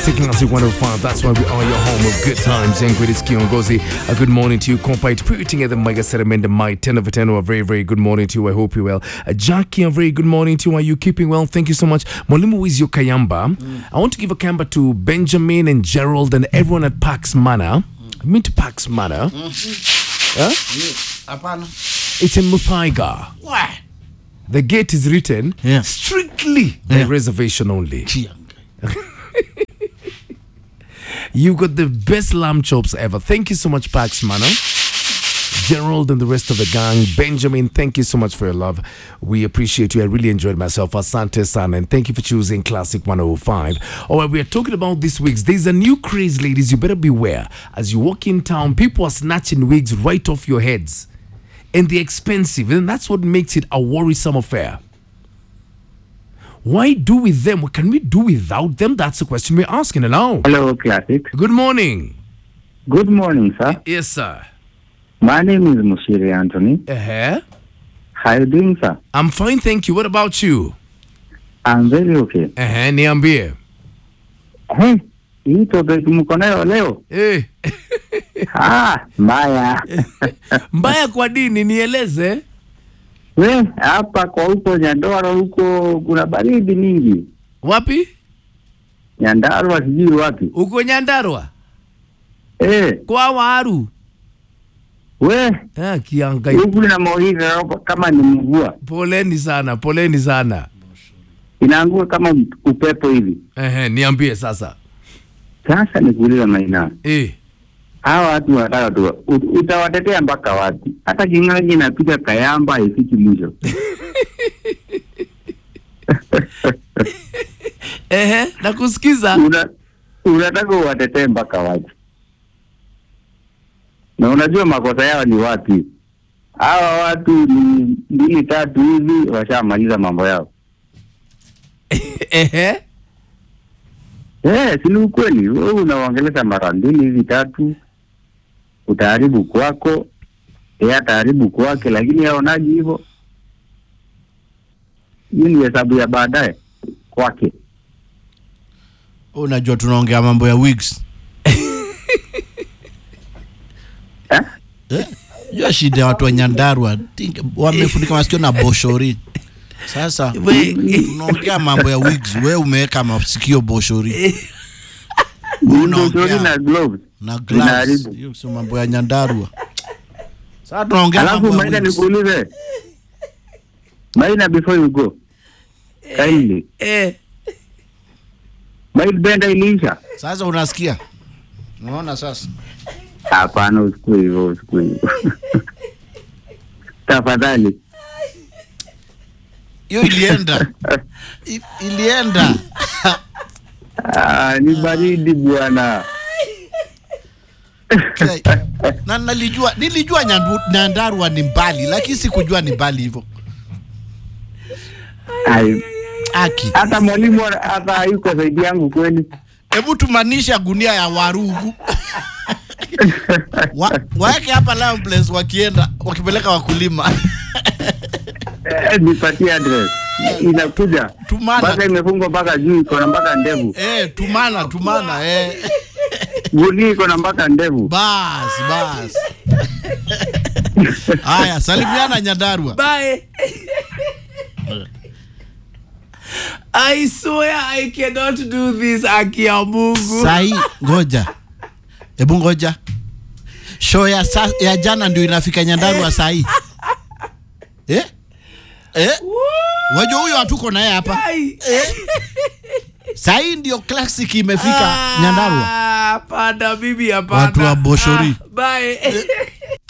Taking us to 105, that's why we are your home of good times. And greatest Kiongozi, a good morning to you. Compite putting at the Mega Sediment, my 10 over 10, a very, very good morning to you. I hope you're well. Uh, Jackie, a very good morning to you. Are you keeping well? Thank you so much. Mwalimu Wizio Kayamba, I want to give a kamba to Benjamin and Gerald and everyone at Pax Manor. I mean to Pax Manor. Huh? Hapana. It's in Muthaiga. Why? The gate is written Yeah. strictly by Yeah. reservation only. Chiang. You got the best lamb chops ever. Thank you so much, Pax Mano. Gerald and the rest of the gang. Benjamin, thank you so much for your love. We appreciate you. I really enjoyed myself. Asante San, and thank you for choosing Classic 105. All right, we are talking about this wigs. There's a new craze, ladies. You better beware. As you walk in town, people are snatching wigs right off your heads. And they're expensive. And that's what makes it a worrisome affair. Why do with them? What can we do without them? That's the question we're asking now. Hello, Classic. Good morning. Good morning, sir. Yes, sir. My name is Mushiri Anthony. Uh-huh. How you doing, sir? I'm fine, thank you. What about you? I'm very okay. Uh-huh. Niambie. Hey, hii topic mko nayo leo? Eh, Ah, mbaya. mbaya kwa dini nieleze. We, hapa kwa huko Nyandarua huko kuna baridi mingi. Wapi? Nyandarua sijui wapi. Uko Nyandarua? Eh, Kwa Waru. we, Ah, kiangai. huku na mawingu hapa kama ni mvua. Poleni sana, poleni sana. Inaanguka kama upepo hivi. Eh, niambie sasa. Sasa nikuuliza Maina. Eh, Hawa watu wanataka tu ut- utawatetea mpaka wapi? Hata kingaji inapita Kayamba haifiki mwisho. eh, nakusikiza. Una, unataka uwatetee mpaka wapi? Na unajua makosa yao ni wapi? Hawa watu ni mbili tatu hivi washamaliza mambo yao. Eh, Eh, si ni ukweli. Wewe unawaongelesha mara mbili hivi tatu, utaharibu kwako, yeye ataharibu kwake, lakini yaonaji hivyo. Hii ni hesabu ya baadaye kwake. Unajua tunaongea mambo ya wigs. Eh? Eh? Jua shida ya watu wa Nyandarua think- wamefunika masikio na boshori. Sasa We- tunaongea mambo ya wigs, wewe umeweka masikio boshori eh, Wewe Ndoshori unaongea na gloves. na gloves. Inaharibu. Hiyo sio mambo ya Nyandarua. Sasa tunaongea Alafu mambo ya Maina, wigs. nikuulize Maina, before you go kindly, eh. Mail benda iliisha? Sasa unasikia? Unaona sasa? Hapana, usikue hivyo, usikue hivyo tafadhali. Hiyo ilienda. I, ilienda. Ah, ni baridi bwana. Okay. na nalijua nilijua Nyandu- Nyandarua ni mbali lakini sikujua ni mbali hivyo. Ai, Aki. Hata mwalimu hata hayuko zaidi yangu kweli. Hebu tumanisha gunia ya warugu. Wa, waeke hapa Lion Place wakienda wakipeleka wakulima. Eh, nipatie address. Inakuja Tumana. mpaka imefungwa mpaka juu, iko na mpaka ndevu. eh, tumana tumana eh. Gunia iko na mpaka ndevu. Bas bas. Haya, salimiana Nyandarua. Bye. I swear I cannot do this, Aki ya Mungu. Sai, ngoja. Hebu ngoja. Show ya, sa, ya jana ndio inafika Nyandarua sai. Eh? Eh? Wajua huyo hatuko naye hapa. Ai. Sai ndio classic imefika Nyandarua. Ah, Hapana, bibi hapana. Watu wa Boshori. Ah, bye.